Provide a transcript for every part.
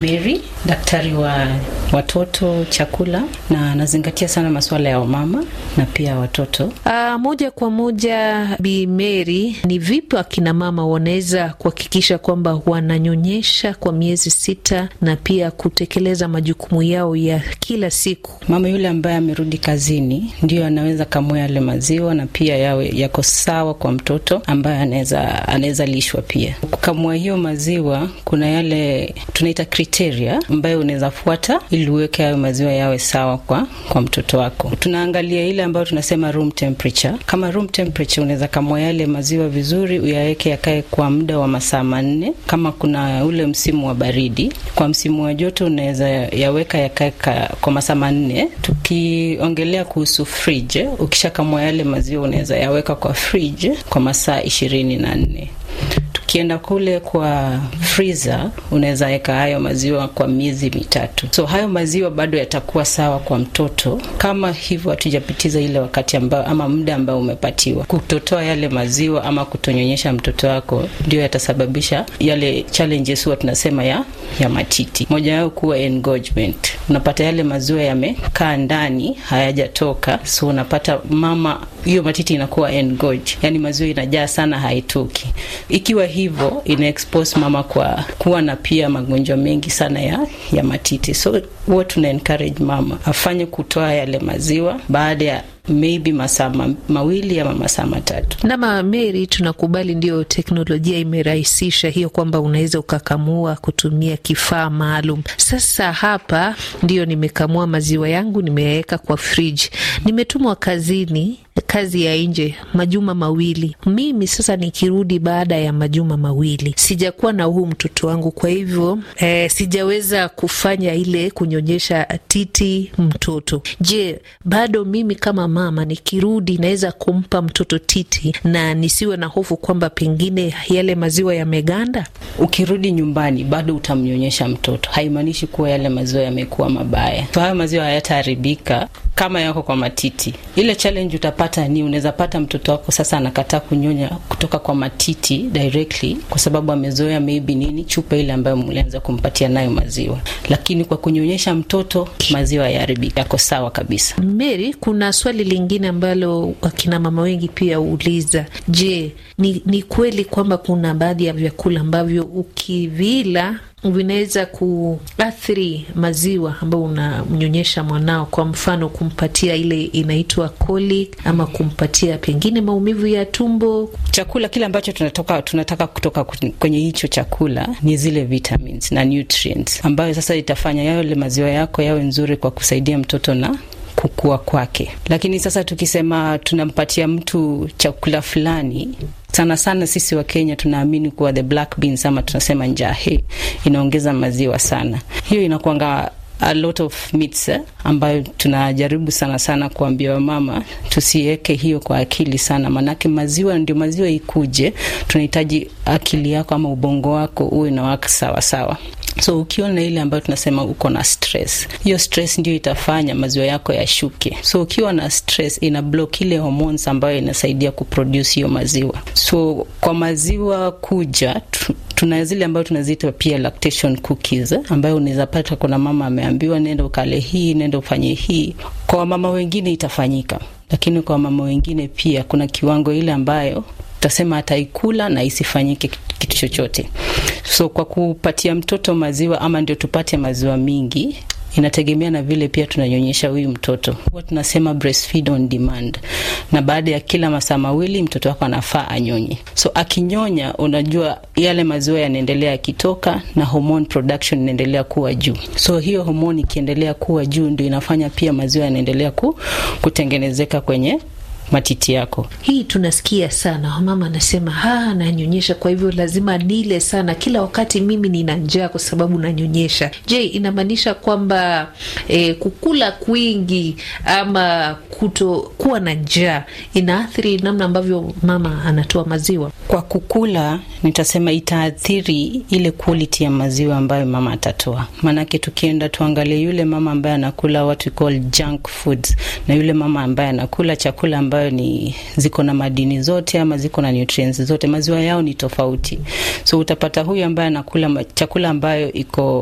Mary, daktari wa watoto chakula, na nazingatia sana masuala ya wamama na pia watoto. Uh, moja kwa moja, Bi Mary, ni vipi akina mama wanaweza kuhakikisha kwamba wananyonyesha kwa miezi sita na pia kutekeleza majukumu yao ya kila siku? Mama yule ambaye amerudi kazini ndio anaweza kamua yale maziwa na pia yawe yako sawa kwa mtoto ambaye anaweza anaweza lishwa pia. Kukamua hiyo maziwa, kuna yale tunaita kriteria ambayo unaweza fuata ili uweke hayo maziwa yawe sawa kwa kwa mtoto wako. Tunaangalia ile ambayo tunasema room temperature. Kama room temperature, unaweza kamua yale maziwa vizuri, uyaweke yakae kwa muda wa masaa manne. Kama kuna ule msimu wa baridi, kwa msimu wa joto unaweza yaweka yakae kwa masaa manne. Tukiongelea kuhusu fridge, ukishakamua yale maziwa unaweza yaweka kwa fridge kwa masaa ishirini na nne. Ukienda kule kwa freezer unaweza weka hayo maziwa kwa miezi mitatu, so hayo maziwa bado yatakuwa sawa kwa mtoto, kama hivyo hatujapitiza ile wakati ambao ama muda ambao umepatiwa. Kutotoa yale maziwa ama kutonyonyesha mtoto wako ndio yatasababisha yale challenges huwa tunasema ya ya matiti. Moja yao kuwa engorgement, unapata yale maziwa yamekaa ndani hayajatoka, so unapata mama hiyo matiti inakuwa engorge, yani maziwa inajaa sana haitoki. Ikiwa hivyo ina expose mama kwa kuwa na pia magonjwa mengi sana ya, ya matiti. So huwa tuna encourage mama afanye kutoa yale maziwa baada ya maybe masaa ma, mawili ama masaa matatu. Nama Mary, tunakubali ndio teknolojia imerahisisha hiyo kwamba unaweza ukakamua kutumia kifaa maalum. Sasa hapa ndio nimekamua maziwa yangu, nimeyaweka kwa friji, nimetumwa kazini kazi ya nje majuma mawili. Mimi sasa nikirudi baada ya majuma mawili sijakuwa na huu mtoto wangu, kwa hivyo eh, sijaweza kufanya ile kunyonyesha titi mtoto. Je, bado mimi kama mama nikirudi naweza kumpa mtoto titi na nisiwe na hofu kwamba pengine yale maziwa yameganda? Ukirudi nyumbani bado utamnyonyesha mtoto, haimaanishi kuwa yale maziwa yamekuwa mabaya. So hayo maziwa hayataharibika kama yako kwa matiti. Ile challenge utapata ni unaweza pata mtoto wako sasa anakataa kunyonya kutoka kwa matiti directly, kwa sababu amezoea maybe nini, chupa ile ambayo mlianza kumpatia nayo maziwa, lakini kwa kunyonyesha mtoto maziwa yaharibika, yako sawa kabisa. Mary, kuna swali lingine ambalo akina mama wengi pia huuliza, je, ni, ni kweli kwamba kuna baadhi ya vyakula ambavyo ukivila vinaweza kuathiri maziwa ambayo unamnyonyesha mwanao, kwa mfano kumpatia ile inaitwa colic ama kumpatia pengine maumivu ya tumbo. Chakula kile ambacho tunatoka, tunataka kutoka kwenye hicho chakula ni zile vitamins na nutrients ambayo sasa itafanya yale maziwa yako yawe nzuri kwa kusaidia mtoto na kukua kwake. Lakini sasa tukisema tunampatia mtu chakula fulani sana sana sisi wa Kenya tunaamini kuwa the black beans ama tunasema njahe inaongeza maziwa sana. Hiyo inakuanga a lot of myths eh, ambayo tunajaribu sana sana kuambia wamama tusiweke hiyo kwa akili sana, manake maziwa ndio maziwa ikuje, tunahitaji akili yako ama ubongo wako uwe na waka sawa sawa. So ukiona ile ambayo tunasema uko na stress, hiyo stress ndio itafanya maziwa yako yashuke. So ukiwa na stress ina block ile hormones ambayo inasaidia kuproduce hiyo maziwa. So kwa maziwa kuja tu, tuna zile ambayo tunaziita pia lactation cookies ambayo unaweza pata, kuna mama ameambiwa nenda ukale hii, nenda ufanye hii. Kwa mama wengine itafanyika, lakini kwa mama wengine pia kuna kiwango ile ambayo tutasema ataikula na isifanyike kitu chochote. So kwa kupatia mtoto maziwa ama ndio tupate maziwa mingi inategemea na vile pia tunanyonyesha huyu mtoto. Huwa tunasema breastfeed on demand, na baada ya kila masaa mawili mtoto wako anafaa anyonye. So akinyonya, unajua yale maziwa yanaendelea yakitoka na hormone production inaendelea kuwa juu. So hiyo hormone ikiendelea kuwa juu, ndio inafanya pia maziwa yanaendelea ku, kutengenezeka kwenye matiti yako. Hii tunasikia sana, mama anasema ha, nanyonyesha, kwa hivyo lazima nile sana kila wakati, mimi nina njaa kwa sababu nanyonyesha. Je, inamaanisha kwamba eh, kukula kwingi ama kuto kuwa na njaa inaathiri namna ambavyo mama anatoa maziwa? Kwa kukula, nitasema itaathiri ile quality ya maziwa ambayo mama atatoa. Maanake tukienda tuangalie yule mama ambaye anakula what we call junk foods na yule mama ambaye anakula chakula ambayo ni ziko na madini zote ama ziko na nutrients zote, maziwa yao ni tofauti. So utapata huyu ambaye anakula chakula ambayo iko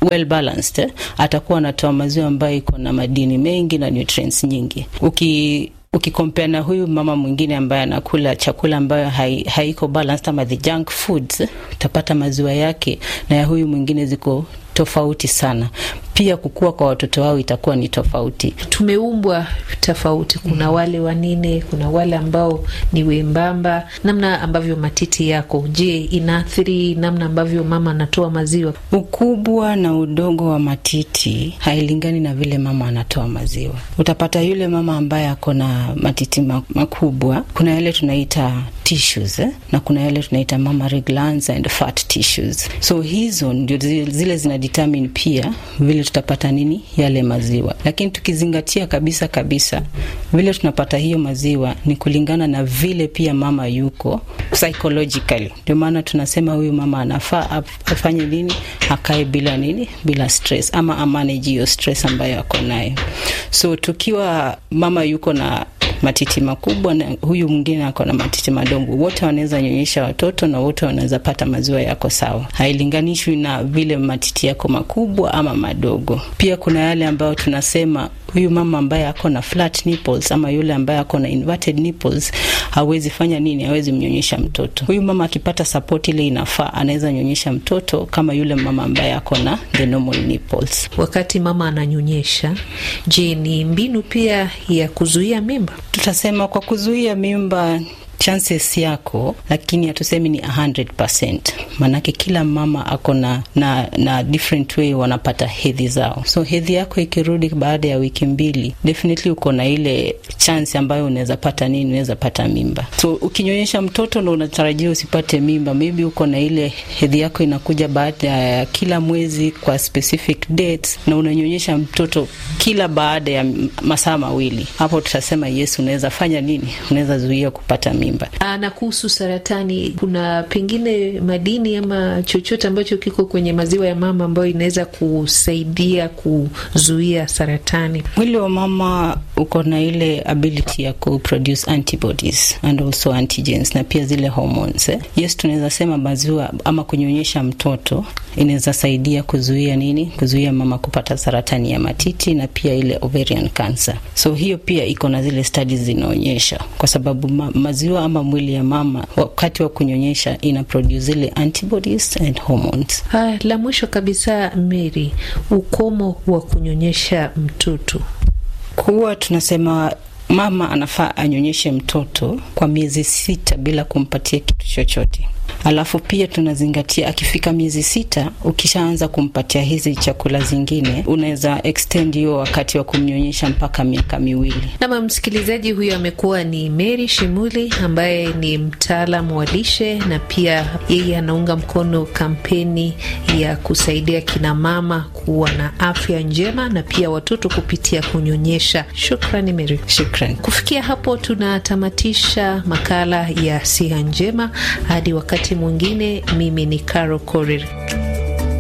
well balanced eh, atakuwa anatoa maziwa ambayo iko na madini mengi na nutrients nyingi. Uki ukikompea na huyu mama mwingine ambaye anakula chakula ambayo hai, haiko balanced ama the junk foods, utapata maziwa yake na ya huyu mwingine ziko tofauti sana. Pia kukua kwa watoto wao itakuwa ni tofauti. Tumeumbwa tofauti, kuna wale wanene, kuna wale ambao ni wembamba. Namna ambavyo matiti yako, je, inaathiri namna ambavyo mama anatoa maziwa? Ukubwa na udogo wa matiti hailingani na vile mama anatoa maziwa. Utapata yule mama ambaye ako na matiti makubwa, kuna yale tunaita tissues eh? na kuna yale tunaita mammary glands and fat tissues. So hizo ndio zile zina determine pia vile tutapata nini yale maziwa, lakini tukizingatia kabisa kabisa vile tunapata hiyo maziwa ni kulingana na vile pia mama yuko psychologically. Ndio maana tunasema huyu mama anafaa afanye nini, akae bila nini, bila stress ama amanage hiyo stress ambayo ako nayo. So tukiwa mama yuko na matiti makubwa na huyu mwingine ako na matiti madogo, wote wanaweza nyonyesha watoto na wote wanaweza pata maziwa yako sawa, hailinganishwi na vile matiti yako makubwa ama madogo. Pia kuna yale ambayo tunasema huyu mama ambaye ako na flat nipples ama yule ambaye ako na inverted nipples hawezi fanya nini, hawezi mnyonyesha mtoto. Huyu mama akipata support ile inafaa, anaweza nyonyesha mtoto kama yule mama ambaye ako na the normal nipples. Wakati mama ananyonyesha, je, ni mbinu pia ya kuzuia mimba? Tutasema kwa kuzuia mimba chances yako, lakini hatusemi ni 100%. Maanake kila mama ako na, na na different way wanapata hedhi zao. So hedhi yako ikirudi baada ya wiki mbili, definitely uko na ile chance ambayo unaweza pata nini, unaweza pata mimba. So ukinyonyesha mtoto na unatarajia usipate mimba, maybe uko na ile hedhi yako inakuja baada ya kila mwezi kwa specific dates, na unanyonyesha mtoto kila baada ya masaa mawili, hapo tutasema yes, unaweza fanya nini, unaweza zuia kupata mimba. Na kuhusu saratani, kuna pengine madini ama chochote ambacho kiko kwenye maziwa ya mama ambayo inaweza kusaidia kuzuia saratani? Mwili wa mama uko na ile ability ya kuproduce antibodies and also antigens na pia zile hormones eh. Yes, tunaweza sema maziwa ama kunyonyesha mtoto inaweza saidia kuzuia nini, kuzuia mama kupata saratani ya matiti na pia ile ovarian cancer. So hiyo pia iko na zile studies zinaonyesha, kwa sababu ma maziwa ama mwili ya mama wakati wa kunyonyesha ina produce zile antibodies and hormones. Ha, la mwisho kabisa Mary, ukomo wa kunyonyesha mtoto kuwa tunasema mama anafaa anyonyeshe mtoto kwa miezi sita bila kumpatia kitu chochote. Alafu pia tunazingatia akifika miezi sita, ukishaanza kumpatia hizi chakula zingine, unaweza extend hiyo wakati wa kumnyonyesha mpaka miaka miwili. Nama msikilizaji huyo amekuwa ni Mary Shimuli ambaye ni mtaalamu wa lishe na pia yeye anaunga mkono kampeni ya kusaidia kina mama kuwa na afya njema na pia watoto kupitia kunyonyesha. Shukrani Mary. Shukrani. Kufikia hapo tunatamatisha makala ya siha njema hadi wakati mwingine. Mimi ni Caro Korir.